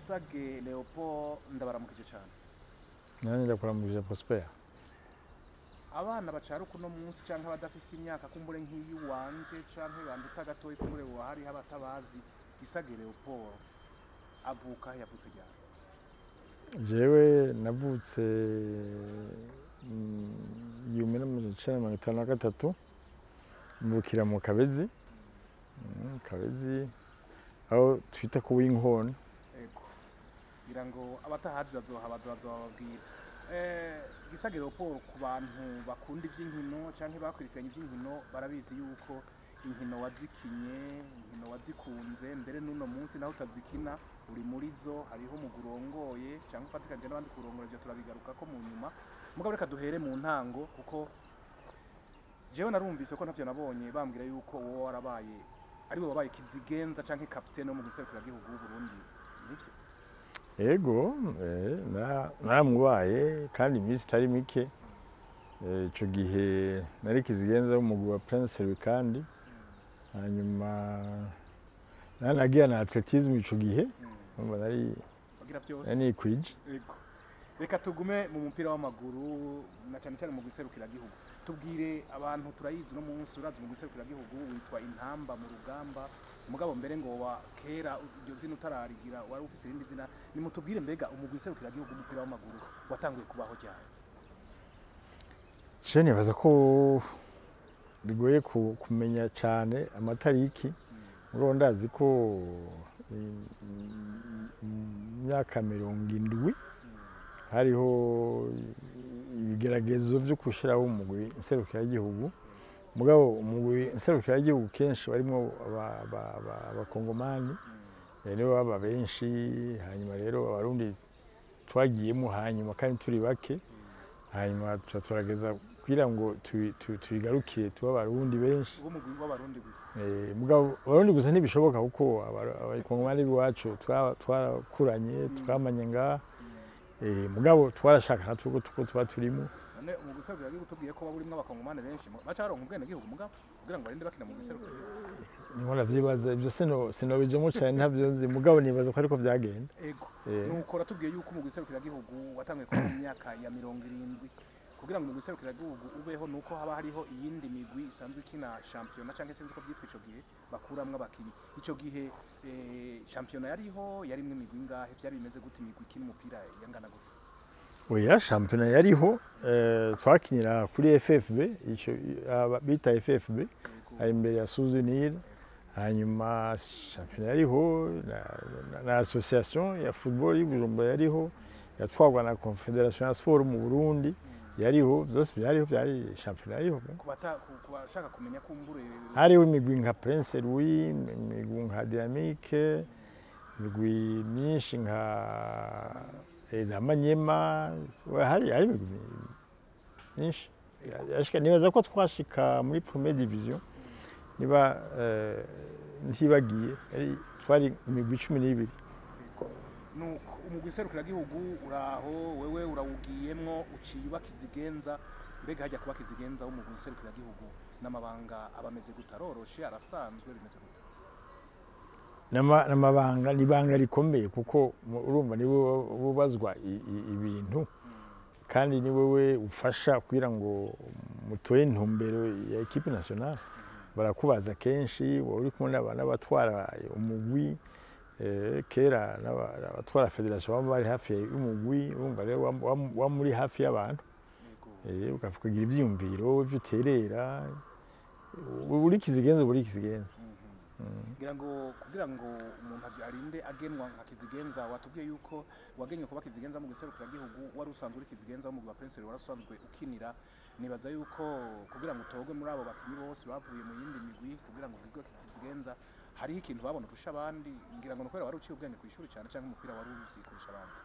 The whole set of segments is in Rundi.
gisage leopold ndabaramukije cyane nanjye ndakuramukije prosper abana bacara uno munsi cyangwa abadafise imyaka kumbure nk'iy'iwanje cyangwa banduta gatoya kumbure buba hariho abatabazi gisage leopold avuka yavutse ryari jewe navutse mm, igihumbi n'amajana icenda mirongo itanu na gatatu mvukira mu kabezi Mm, kabezi aho twita ku w'inkona ego kugira ngo abatahazi bazohabaza bazobabwira Eh, gisage leopold ku bantu bakunda iby'inkino cyangwa bakurikiranye iby'inkino barabizi yuko inkino wazikinye inkino wazikunze mbere n'uno munsi naho utazikina uri muri zo hariho umugwi urongoye cyangwa ufatikanyije n'abandi kurongora ibyo turabigaruka ko mu nyuma mugabo reka duhere mu ntango kuko jewe narumvise ko ntavyo nabonye bambwira yuko wowe warabaye ari we wabaye kizigenza canke kapitene wo mu giserukiragihugu w'uburundi nivyo ego eh, na- naramubaye kandi iminsi itari mike Eh, ico gihe nari kizigenza w'umugwi wa prince kandi hanyuma nari nagiye na atletisme ico gihe urumva nari bagira vyose nari nikwije Ego. Reka tugume mu mupira w'amaguru na cyane cyane mu giserukiragihugu. Tubwire abantu turayizi no munsi urazi mu giserukiragihugu witwa intamba mu rugamba. Mugabo mbere ngo wa kera iryo zina utararigira wari ufise irindi zina. Nimutubwire mbega umugwi giserukiragihugu umupira w'amaguru watanguye kubaho ryari. Je nibaza ko bigoye ku- kumenya cyane amatariki mugabo ndazi ko mm, mu myaka mirongo indwi hariho ibigeragezo byo gushyiraho umugwi nserukiragihugu mugabo umugwi nserukiragihugu kenshi barimo aba- aba- aba- abakongomani eh, nibo baba benshi hanyuma rero abarundi twagiyemo hanyuma kandi turi bake hanyuma tuca turageza kugira ngo tubi- tu- tubigarukire tube abarundi benshi Uwo mugwi w'abarundi gusa. Eh, mugabo abarundi gusa ntibishoboka kuko aba- abakongomani b'iwacu twa- twarakuranye twamanye ngaha Eh, mugabo twarashaka natwe ko tuko tuba turimo None umugwi giserukiragihugu tubwiye ko waburimwo abakongomane benshi. Baca baronka ubwene gihugu mugabo kugira ngo barinde bakina mu giserukiragihugu. niho navyibaza ibyo sino sinobijemo cyane ntabyo nzi mugabo nibaza ko ariko byagenda Ego. Eh. nuko ratubwiye yuko umugwi giserukiragihugu watanguye kuba mu myaka ya mirongo irindwi kugira ngo umugwi giserukiragihugu ubeho nuko haba hariho iyindi migwi isanzwe ikina shampiyona cyangwa sinzi ko byitwa ico gihe bakuramwo abakinyi ico gihe eh, shampiyona yariho yarimwo imigwi ingahe vyari bimeze gute imigwi ikina umupira yangana gute oya shampiyona yariho eh, twakinira kuri ffb ico aba- bita ffb Ego. ari imbere ya suzinire hanyuma shampiyona yariho na, na, na association ya football y'ubujumbura yariho yatwarwa na confederation ya sport mu burundi yariho byose byariho byari shampiyona yariho ku bata- ku- ku bashaka kumenya kumbure hariho imigwi nka prince louis imigwi nka dynamique imigwi myinshi nka eh, za manyema we- hari hari imigwi myinshi yashika nibaza ko twashika muri première division niba eh, ntibagiye yari twari imigwi cumi n'ibiri Ego. nuko umugwi giserukiragihugu uraho wewe urawugiyemwo uciye uba kizigenza mbega hajya kuba kizigenza w'umugwi giserukiragihugu n'amabanga aba ameze gute aroroshe arasanzwe bimeze gute N'ama- n'amabanga ni ibanga rikomeye kuko mu- urumva ni wowe ubazwa i- i- ibintu kandi ni wowe ufasha kugira ngo mutore intumbero ya ekipe nationale barakubaza kenshi wowe uri kumwe n'aba- n'abatwara umugwi eh, kera n'aba- abatwara federation baba bari hafi y'umugwi urumva rero wam- wam- waba muri hafi y'abantu Yego. eh, ukagira ibyiyumviro ibyo uterera uri kizigenza uba uri kizigenza ngira ngo kugira ngo umuntu ag- arinde agenwa nka kizigenza watubwiye yuko wagenywe kuba kizigenza mu giserukiragihugu wari usanzwe uri kizigenza w'umugwi wa Prince wari usanzwe ukinira nibaza yuko kugira ngo utogwe muri abo bakinyi bose bavuye mu yindi migwi kugira ngo ugirwe kizigenza hariho ikintu babona kurusha abandi ngira ngo nukwera wari uciye ubwenge ku ishuri cyane cyangwa umupira wari uzi kurusha abandi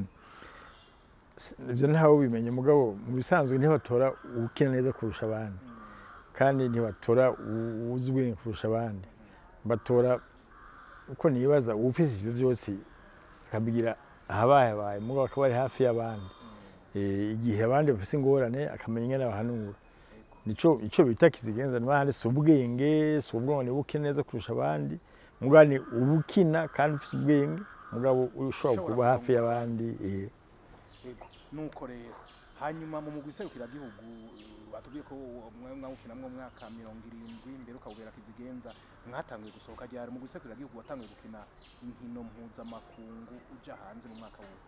ibyo ntawe ubimenye mugabo mu bisanzwe ntibatora ukina neza kurusha abandi kandi ntibatora u- uzi ubwenge kurusha abandi batora uko nibaza uwufise ibyo byose akabigira ahabaye abaye mugabo akaba ari hafi y'abandi Eh, igihe abandi bafise ingorane akamenya ingene bahanura nico ico bita kizigenza n'abandi si ubwenge si ubwonko niba ukina neza kurusha abandi mugabo ni ubukina kandi ufise ubwenge mugabo ushobora Ushobora kuba hafi kuba- y'abandi eh. Ego, nuko rero hanyuma mu mugwi serukiragihugu batubwiye ko mwe mwawukinamwo mwaka mirongo irindwi mbere ukawubera kizigenza mwatanguye gusohoka ryari umugwi serukiragihugu watanguye gukina inkino mpuzamakungu uja hanze mu mwaka wuwo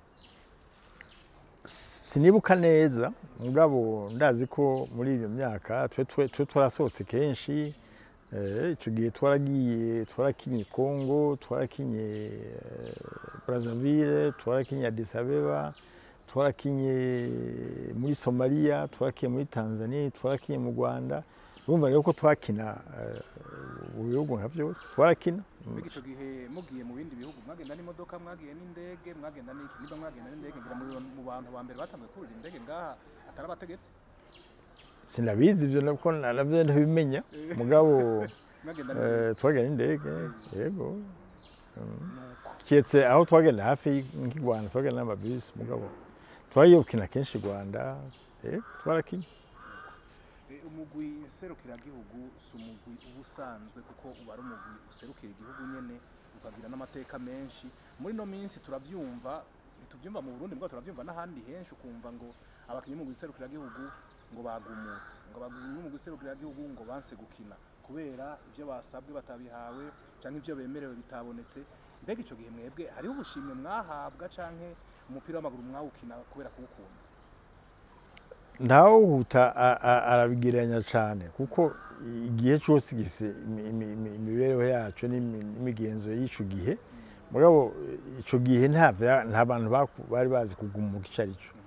sinibuka neza mugabo ndazi ko muri iyo myaka twe twe twe twarasohotse kenshi eh, ico gihe twaragiye twarakinye Congo twarakinye eh, Brazzaville twarakinye Addis Abeba twarakinye muri Somalia twarakinye muri Tanzania twarakinye mu Rwanda urumva rero ko twakina eh, mu bihugu nka byose twarakina mbega ico gihe mugiye mu bindi bihugu mwagenda n'imodoka mwagiye n'indege mwagenda n'iki niba mwagenda n'indege ngira muri mu bantu ba mbere batanguye kurira indege ngaha atari abategetsi sinabizi ivyo nako navyo ntibimenya mugabo mwagenda n'indege Eh, twagenda n'indege yego nuko kiretse aho twagenda hafi nk'i rwanda twagenda n'amabisi mugabo twagiye gukina kenshi i rwanda eh, twarakinye Eh, umugwi serukiragihugu si umugwi uba usanzwe kuko uba ari umugwi userukira igihugu nyene ukagira n'amateka menshi muri no minsi turavyumva ntituvyumva mu burundi mbwa turavyumva n'ahandi henshi ukumva ngo abakinyi b'umugwi serukiragihugu ngo bagumutse ngo abakinyi b'umugwi serukiragihugu ngo banse gukina kubera ivyo basabwe batabihawe canke ivyo bemerewe bitabonetse mbega ico gihe mwebwe hariho ubushimwe mwahabwa canke umupira w'amaguru mwawukina kubera kuwukunda ntawuhuta a- a- arabigereranya cyane kuko igihe cyose gifise imi- imi- imi- imibereho yacu n'imi- n'imigenzo y'ico gihe mugabo ico gihe nta vya- nta bantu baku- bari bazi kugumuka ico ari cyo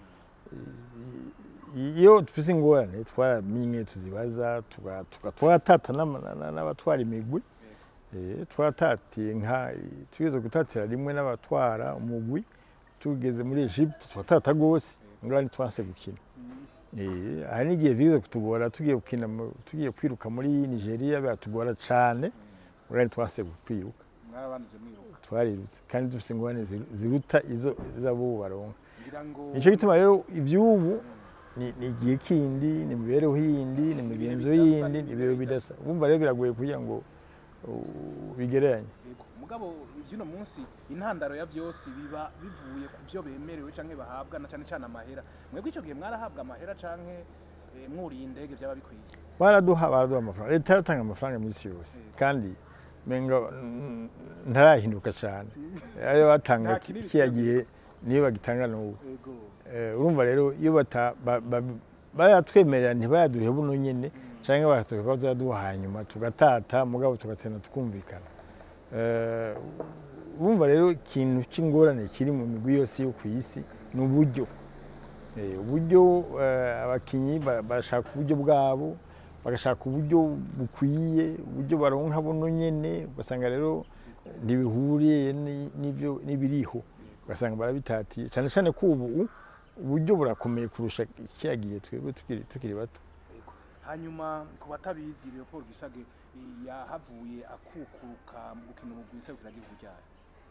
iyo dufise ingorane twaramenye tuzibaza tuga- tuga- twaratata n'ama- na- n'abatwara imigwi Eh, twaratatiye nka tugeze gutatira rimwe n'abatwara umugwi tugeze muri Egypte twatata rwose ngani twanse gukina Eh, hari n'igihe bize kutugora tugiye gukina mu- tugiye kwiruka muri Nigeria biratugora cane ngani twanse kwiruka mwarabanije mwiruka twarirutse kandi dufise ingorane ziru- ziruta izo z'abo baronka ngira ngo nico gituma rero ivy'ubu ni ni igihe kindi ni imibereho yindi ni imigenzo bidasa, yindi ni ni ibihe ibintu bidasa wumva rero biragoye kugira ngo uh, bigereranye Yego, mugabo ivy'uno munsi intandaro ya vyose biba bivuye ku vyo bemerewe canke bahabwa na cane cane amahera mwebwe ico gihe mwarahabwa amahera canke eh, mwuriye indege vyaba bikwiye baraduha baraduha amafaranga leta yaratanga amafaranga iminsi yose Yego. kandi menga mm, ntarahinduka cyane ayo batanga Nta kinini kiya cyane. gihe niyo bagitanga n'ubu yego Eh, urumva rero iyo bata ba- ba- bayatwemerera ntibayaduhe buno nyene canke bakatwereka ko bazaduha hanyuma tugatata mugabo tugatenda tukumvikana Eh, urumva rero ikintu c'ingorane kiri mu migwi yose yo ku isi ni uburyo Eh, uburyo eh, abakinyi ba- bashaka uburyo bwabo bagashaka uburyo bukwiye uburyo baronka buno nyene ugasanga rero ntibihuriye ni- n'ibyo n'ibiriho ugasanga barabitatiye cyane cyane ko ubu uburyo burakomeye kurusha kiriya gihe twebwe tukiri tukiri bato yego hanyuma ku batabizi Leopold Gisage eh, yahavuye akukuruka mu gukina umugwi serukiragihugu ryayo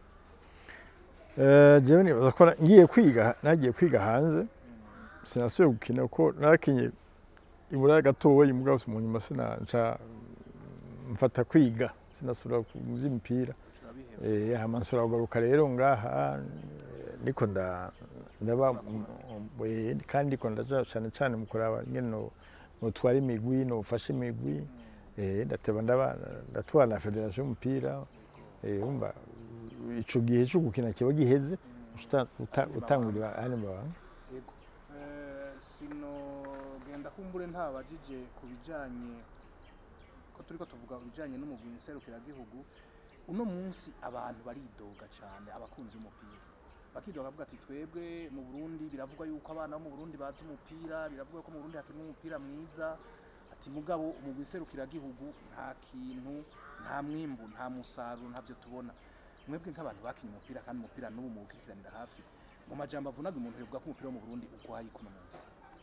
Eh, jewe nibaza ko na- ngiye kwiga nagiye kwiga hanze sinasubiye gukina kuko narakinye ibura gatoya mugabo mu nyuma sinanca mfata kwiga sinasubira mu vy'imipira turabiheba Eh, hama nsubira kugaruka rero ngaha eh, ndiko nda ndaba m- m- eh, kandi ndiko ndaja cane cane mu kuraba ingene no notwara imigwi nofasha imigwi eh, ndateba ndaba ndatwara na federasiyo y'umupira eh, umva ico gihe co gukina kiba giheze uta- uta- utangurira ayandi mabanga yego Eh, sinogenda kumbure ntabajije ku bijanye ko turiko tuvuga ibijanye n'umugwi nserukiragihugu uno munsi abantu baridoga cane abakunzi b'umupira bakidoga bavuga ati twebwe mu Burundi biravugwa yuko abana bo mu Burundi bazi umupira biravugwa ko mu Burundi hakinwa umupira mwiza ati mugabo umugwi nserukiragihugu nta kintu nta mwimbu nta musaruro ntavyo tubona mwebwe nk'abantu bakinye umupira kandi umupira n'ubu muwukurikiranira hafi mu majambo avunaga umuntu yovuga ko umupira wo mu Burundi ugwaye kuno munsi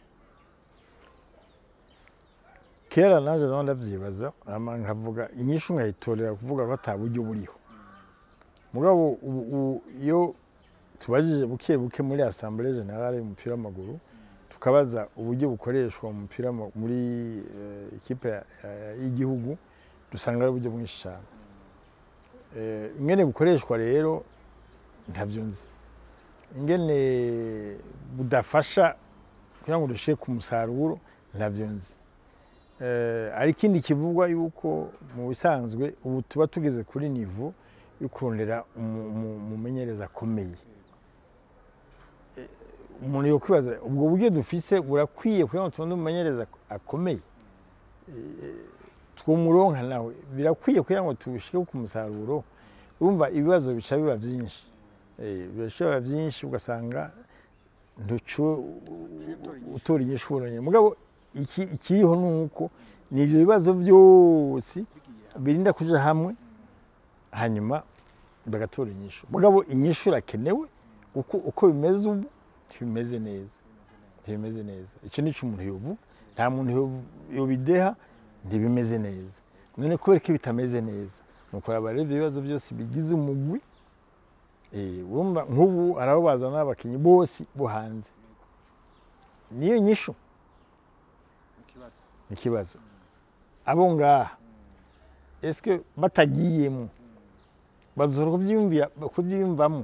kera naje naho ndavyibaza hama nkavuga inyishu nkayitorera kuvuga ko ata buryo buriho mugabo ubu ubu iyo tubajije buke buke muri assemblée générale y'umupira w'amaguru tukabaza uburyo bukoreshwa mu mupira w'ama- muri eh, ikipe ya- ya- y'igihugu dusanga ari uburyo bwinshi cyane Eh, ingene bukoreshwa rero ntabyo nzi ingene budafasha kugira ngo dushike ku musaruro ntabyo nzi Eh, hari ikindi kivugwa yuko mu bisanzwe ubu tuba tugeze kuri nivo yo kurondera umu- umu- umumenyereza akomeye Eh, umuntu yokwibaza ubwo buryo dufise burakwiye kugira ngo tubone umumenyereza akomeye Eh, twumuronka nawe birakwiye kugira ngo tushike ku musaruro urumva ibibazo bica biba byinshi Eh, bica biba byinshi ugasanga ntucu utora inyishuro nyine mugabo iki- ikiriho ni uko ni ibyo bibazo byose bigiye birinda kuja hamwe hanyuma bagatora inyishu mugabo inyishu irakenewe kuko uko bimeze ubu ntibimeze neza ntibimeze neza icyo ni cyo umuntu yobu nta muntu yobu- yobideha ntibimeze neza none kubera ko bitameze neza ni ukuraba rero ibyo bibazo byose bigize umugwi Eh, urumva nk'ubu hari abo bazana abakinnyi bose bo hanze niyo nyishu ikibazo ni ikibazo abo ngaha ese batagiyemo bazora kubyiyumvira kubyiyumvamo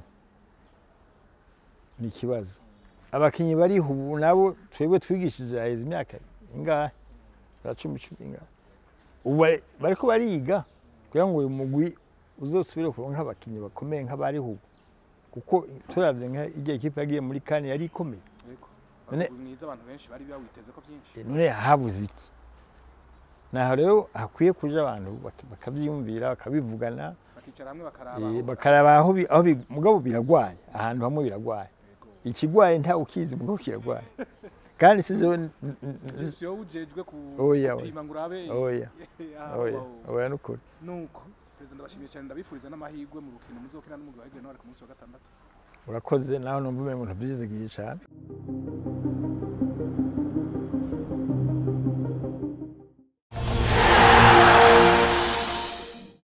ni ikibazo abakinnyi bariho ubu nabo twebwe twigishije haheze imyaka ingahe za cumi cumi ingahe ubu bari- bariko bariga kugira ngo uyu mugwi uzosubire kuronka abakinnyi bakomeye nk'abariho ubu kuko turavye nka igihe ikipe yagiye muri kane yari ikomeye yego None- Umugwi mwiza abantu benshi bari bawiteze ko byinshi none habuze iki naho rero hakwiye kuja abantu bak- bakavyiyumvira bakabivugana bakicara hamwe bakaraba eh, aho- bakaraba aho bi- aho bi- mugabo biragwaye ahantu hamwe biragwaye Yego. ikigwaye nta ukizi mugabo kiragwaye kandi si jewe n- n- n- si wowe ujejwe ku Oya, oya. gupima ngo urabe oya aho oya aho- oya nukuri nuko perezida ndabashimiye cyane ndabifuriza n'amahirwe mu rukino muzokina n'umugwi wa Aigle Noir ku munsi wa gatandatu urakoze naho numva umengo ntuvyizigiye cane